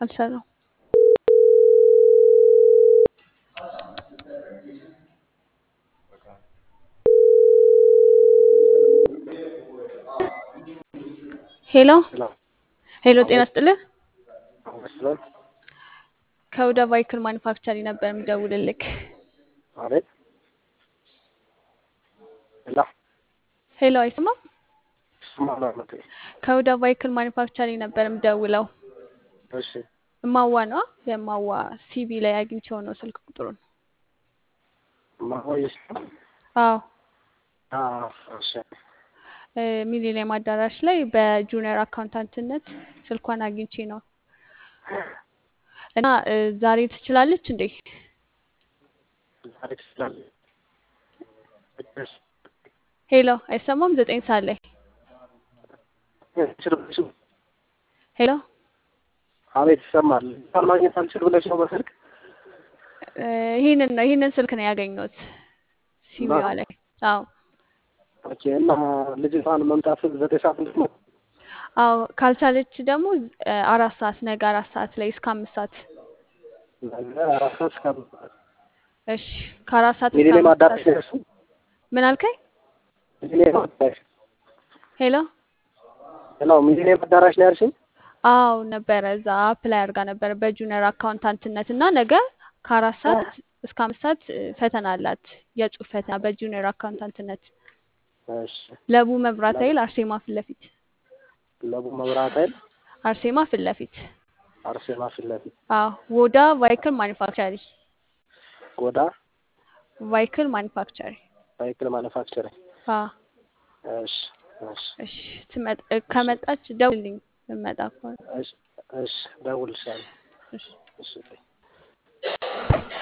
አልሰራም። ሄሎ ሄሎ፣ ጤና ስጥልህ። ከሁዳ ቫይክል ማኒፋክቸሪ ነበር የምደውልልክ። አቤት። ላ ሄሎ፣ አይሰማም? ስማማመት ከሁዳ ቫይክል ማኒፋክቸሪ ነበር የምደውለው። እሺ፣ እማዋ ነዋ። የማዋ ሲቪ ላይ አግኝቼው ነው ስልክ ቁጥሩን። ማሆይስ አዎ እሺ፣ እ ሚሊኒየም አዳራሽ ላይ በጁኒየር አካውንታንትነት ስልኳን አግኝቼ ነው እና እ ዛሬ ትችላለች እንዴ? ዛሬ ትችላለህ? ሄሎ አይሰማም? ዘጠኝ ሰዓት ላይ ትችላለሽ? ሄሎ አቤት፣ ይሰማል። ቃል ማግኘት አልችል ብለሽ ነው በስልክ እ ይህንን ነው ይህንን ስልክ ነው ያገኘሁት ሲቪዋ ላይ። አዎ ኦኬ። እና ልጅቷን መምጣት ዘጠኝ ሰዓት እንዴት ነው? አዎ ካልቻለች ደግሞ እ አራት ሰዓት ነገ አራት ሰዓት ላይ እስከ አምስት ሰዓት ነገ አራት ሰዓት እስከ አምስት ሰዓት እሺ ከአራት ሰዓት እስከ ሚሊኒየም አምስት አዳራሽ ሰዓት ነው እሱ? ምን አልከኝ? ሚሊኒየም አዳራሽ ሄሎ ነው። ሚሊኒየም አዳራሽ ነው ያልሽኝ? አዎ ነበረ እዛ አፕላይ አድርጋ ነበረ በጁኒየር አካውንታንትነት እና ነገ ከአራት ሰዓት እስከ አምስት ሰዓት እ ፈተና አላት የጽሁፍ ፈተና በጁኒየር አካውንታንትነት እሺ። ለቡ መብራት ኃይል አርሴማ ፊት ለፊት ለቡ መብራት ኃይል አርሴማ ፊት ለፊት አርሴማ ፊት ለፊት አዎ ወዳ ቫይክል ማኒፋክቸሪ ጎዳ ቫይክል ማኒፋክቸሪ ሳይክል ማኑፋክቸሪንግ። አዎ እሺ እሺ እሺ ትመጣ እ ከመጣች ደውልልኝ እመጣ ከሆነ እሺ እሺ፣ እደውልልሻለሁ። እሺ እሺ